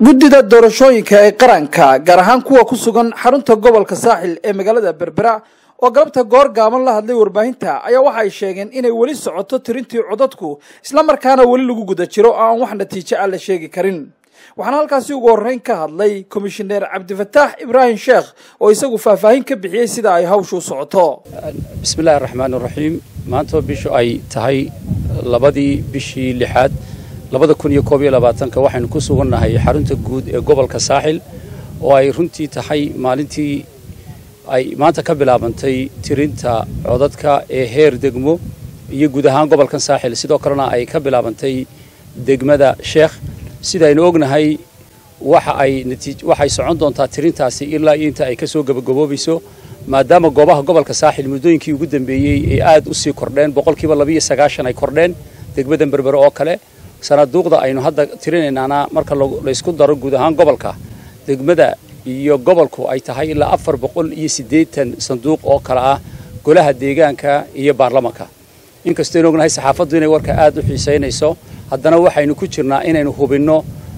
guddida doorashooyinka ee qaranka gaar ahaan kuwa ku sugan xarunta gobolka saaxil ee magaalada berbera oo galabta goor gaaban la hadlay warbaahinta ayaa waxa ay sheegeen inay weli socoto tirintii codadku islamarkaana weli lagu guda jiro oo aan wax natiijo ah la sheegi karin waxaana halkaasi ugu horreyn ka hadlay komishineer cabdifataax ibraahim sheekh oo isagu faahfaahin ka bixiyey sida ay hawshu u socoto bismillahi raxmaan raxiim maantoo bishu ay tahay labadii bishii lixaad labada kun iyo koob iyo labaatanka waxaynu ku sugannahay xarunta guud ee gobolka saaxil oo ay runtii tahay maalintii ay maanta ka bilaabantay tirinta codadka ee heer degmo iyo guud ahaan gobolkan saaxil sidoo kalena ay ka bilaabantay degmada sheekh sidaynu ognahay waxa ay waxay socon doontaa tirintaasi ilaa iyo inta ay ka soo gabagaboobayso maadaama goobaha gobolka saaxil muddooyinkii ugu dambeeyey ay aad u sii kordheen boqolkiiba labiiyo sagaashan ay kordheen degmadan berbere oo kale sanaaduuqda aynu hadda tirinaynaana marka laysku daro guud ahaan gobolka degmada iyo gobolku ay tahay ilaa afar boqol iyo siddeetan sanduuq oo kale ah golaha deegaanka iyo baarlamanka inkastaynu ognahay saxaafaddu inay warka aad u xiisaynayso haddana waxaynu ku jirnaa inaynu hubinno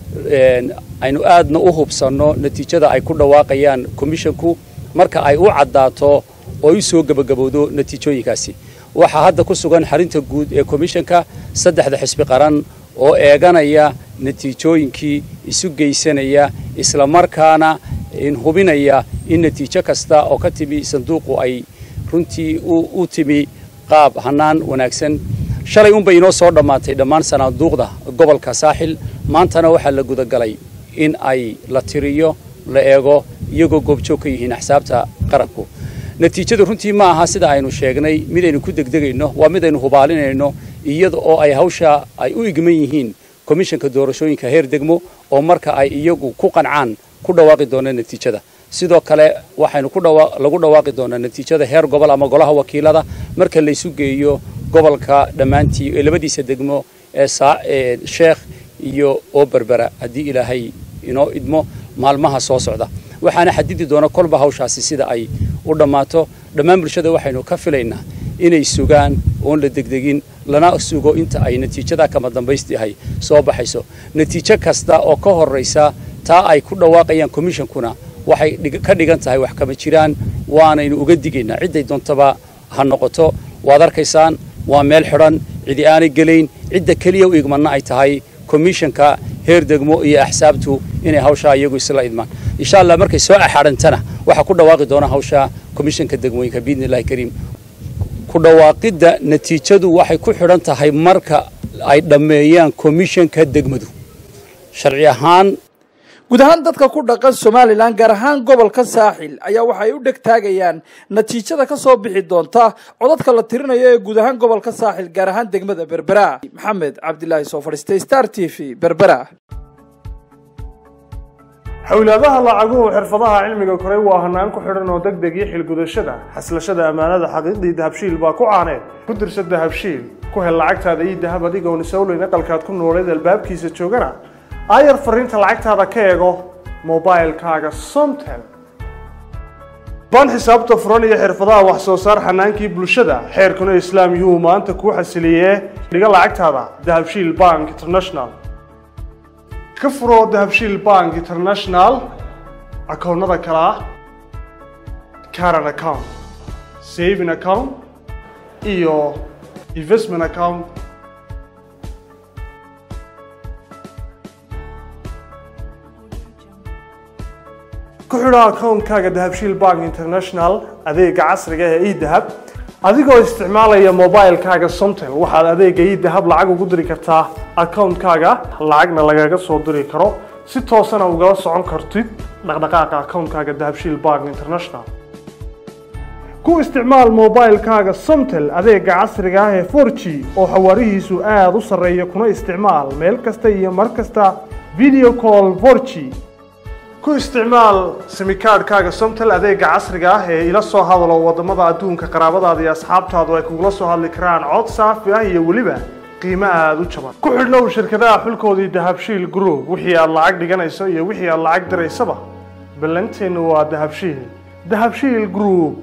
aynu aadna u hubsanno natiijada ay ku dhawaaqayaan komishonku marka ay u caddaato oo u soo gebagabowdo natiijooyinkaasi waxaa hadda ku sugan xarinta guud ee komishonka saddexda xisbi qaran oo eeganaya natiijooyinkii isu geysanaya islamarkaana hubinaya in natiijo kasta oo ka timi sanduuqu ay runtii u timi qaab hannaan wanaagsan shalay unbay inoo soo dhammaatay dhammaan sanaaduuqda gobolka saaxil maantana waxaa la gudagalay in ay la tiriyo la eego iyagoo goobjoog ka yihiin axsaabta qaranku natiijadu runtii ma aha sida aynu sheegnay midaynu ku degdegayno waa midaynu hubaalinayno iyada oo ay hawsha ay u igman yihiin komishanka doorashooyinka heer degmo oo marka ay iyagu ku qancaan ku dhawaaqi doonaan natiijada sidoo kale waxaynu lagu dhawaaqi doonaa natiijada heer gobol ama golaha wakiilada marka laysu geeyo gobolka dhammaantii ee labadiisa degmo ee sheekh iyo oo berbera haddii ilaahay inoo idmo maalmaha soo socda waxaana xadidi doona kolba hawshaasi sida ay u dhammaato dhammaan bulshada waxaynu ka filaynaa inay sugaan oon la degdegin lana sugo inta ay natiijada kama dambaystiahay soo baxayso natiijo kasta oo ka horraysa taa ay ku dhawaaqayaan komishonkuna waxay ka dhigan tahay wax kama jiraan waanaynu uga digaynaa cidday doontaba ha noqoto waad arkaysaan waa meel xidhan cidi aanay gelayn cidda keliya u igmanna ay tahay komishanka heer degmo iyo axsaabtu inay hawshaa iyagu isla idmaan insha allah markay soo axaadhantana waxaa ku dhawaaqi doona hawsha komishanka degmooyinka biidni illahi kariim ku dhawaaqidda natiijadu waxay ku xidhan tahay marka ay dhammeeyaan komishanka degmadu sharci ahaan guud ahaan dadka ku dhaqan somalilan gaar ahaan gobolka saaxil ayaa waxay u dheg taagayaan natiijada ka soo bixi doonta codadka la tirinayo ee guud ahaan gobolka saaxil gaar ahaan degmada berbera maxamed cabdilaahi soo fadhiistay star t v berbera xawlaadaha lacaguhu xirfadaha cilmiga koray waa hanaan ku xidhan oo deg deg iyo xilgudashada xaslashada ammaanada xaqiiqdii dahabshiil baa ku caaneed ku dirsa dahabshiil ku hel lacagtaada iyo dahab adigoon isawleyn aqalkaad ku nooleed albaabkiisa joogana aayar fariinta lacagtaada ka eego mobilkaaga somtel baan xisaabta furan iyo xirfadaha wax soo saar xanaankii bulshada xeerkuna islaam yuu maanta kuu xasiliyee dhiga lacagtaada dahabshiil bank international ka furo dahabshiil bank international akoonnada kale ah caran account saving account iyo investment account ku xidho akoonkaaga dahabshiil bank international adeega casriga ee edahab adigoo isticmaalaya mobilkaaga somtel waxaad adeega edahab lacag ugu diri kartaa akoonkaaga lacagna lagaga soo diri karo si toosana ugala socon kartid dhaqdhaqaaqa akoonkaaga dahabshiil bank international ku isticmaal mobilkaaga somtel adeega casriga ah ee for g oo xawaarihiisu aada u sarreeya kuna isticmaal meel kasta iyo mar kasta video call for g ku isticmaal simikaadhkaaga somtel adeega casriga ah ee ila soo hadalo waddamada adduunka qaraabadaada iyo asxaabtaadu ay kugula soo hadli karaan cod saafi ah iyo weliba qiimo aada u jaban ku xidhnow shirkadaha xulkoodii dahabshiil group wixii aad lacag dhiganayso iyo wixii aad lacag diraysaba ballanteennu waa dahabshiil dahabshiil group